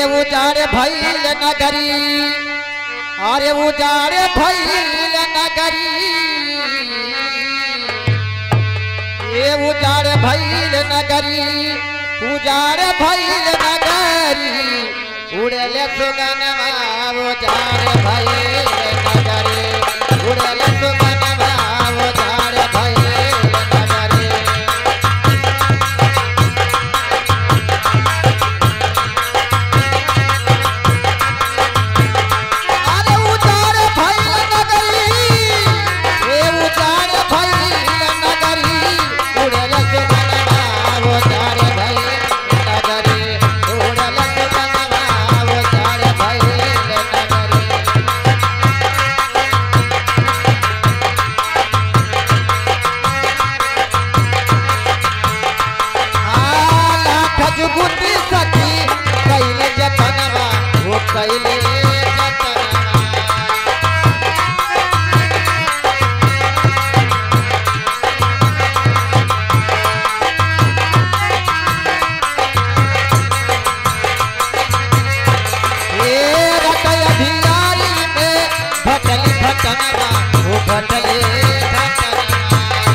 उजाड़ भइल नगरी अरे उजाड़ भइल नगरी ये उजाड़ भइल नगरी उजाड़ भइल नगरी उड़ले सुगनवा उजाड़ भइल नगरी उड़ले सुगनवा उजाड़ भइल नगरी अरे उतार भइल नगरी ए उतार भइल नगरी उड़ल सुगनवा उतार भइल नगरी उड़ल सुगनवा उतार भइल नगरी आला खजगुटी सखी कैले जतनवा वो कैले जतनवा ये रटय भिलाई में भटली भटनवा वो भटले भटनवा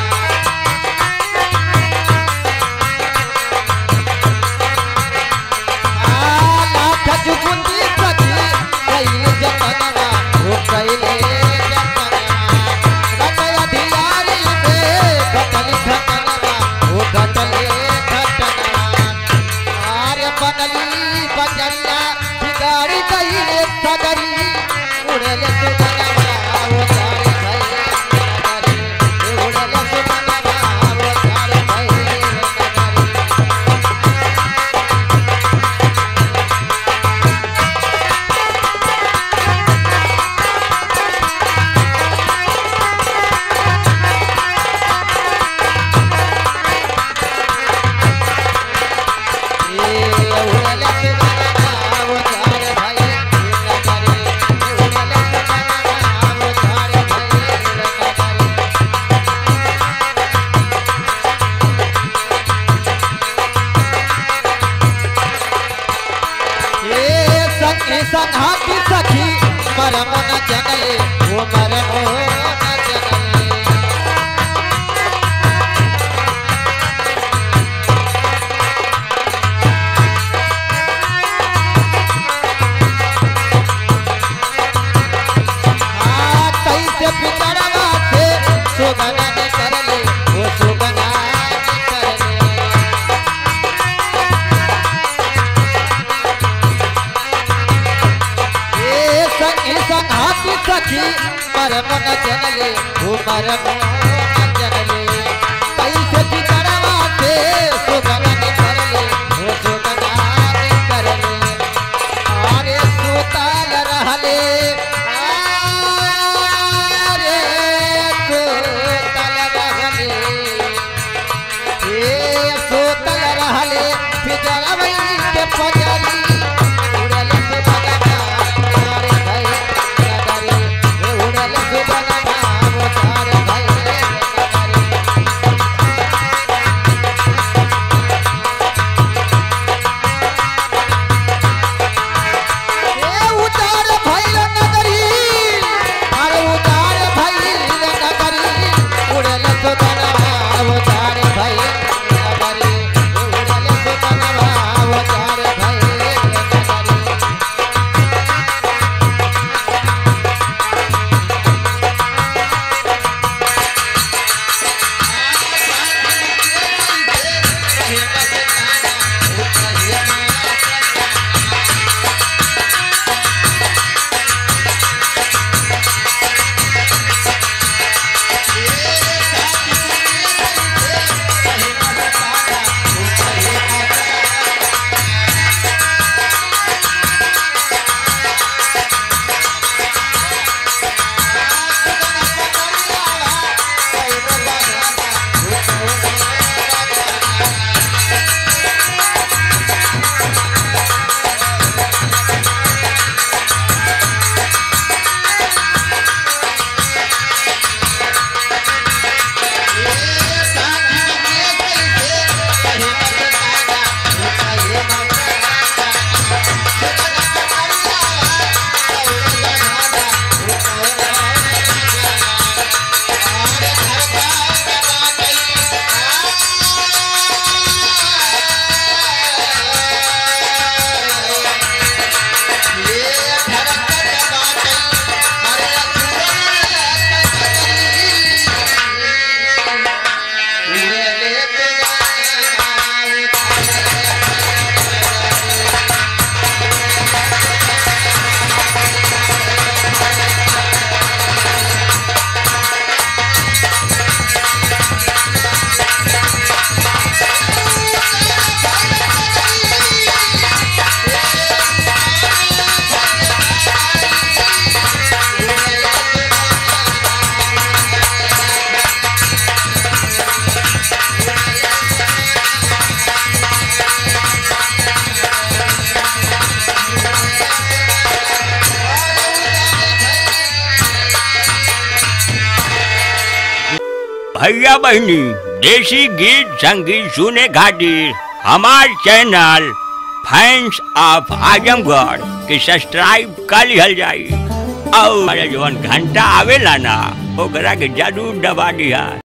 आला खजगुंडी सखी कैले जतनवा वो कैले जतनवा रटय भिलाई में भटली भटनवा वो भटले भटनवा आर्य बनली बजरिया बिगाड़ी गईले सगरी उड़ले सुगनवा वो तारे भइले नगरी उड़ले सुगनवा वो तारे भइले नगरी संघाती सखी मरम न जनले वो मरम न जनले आ, कैसे पितरवा से सुगना ने करले वो सुगना ने करले ए सखी संघाती सखी मरम न जनले वो मरम न जनले कैसे पितरवा से सुगना ने करले वो सुगना ने करले अरे सुतल रहले अरे सुतल रहले ए सुतल रहले फिजरवई के पजरी उड़ल सुबनवा तारे भई नगरी उड़ल सुबनवा तारे भई नगरी ए उतार भइल नगरी अरे उतार भइल नगरी उड़ल सुगनवा उतार भइल नगरी उड़ल सुगनवा उतार भइल भैया बहनी देसी गीत संगीत सुने खातिर हमार चैनल फैंस ऑफ आजमगढ़ के सब्सक्राइब कर लिहल जाई और जवन घंटा आवेला ना ओकरा के जरूर दबा दिया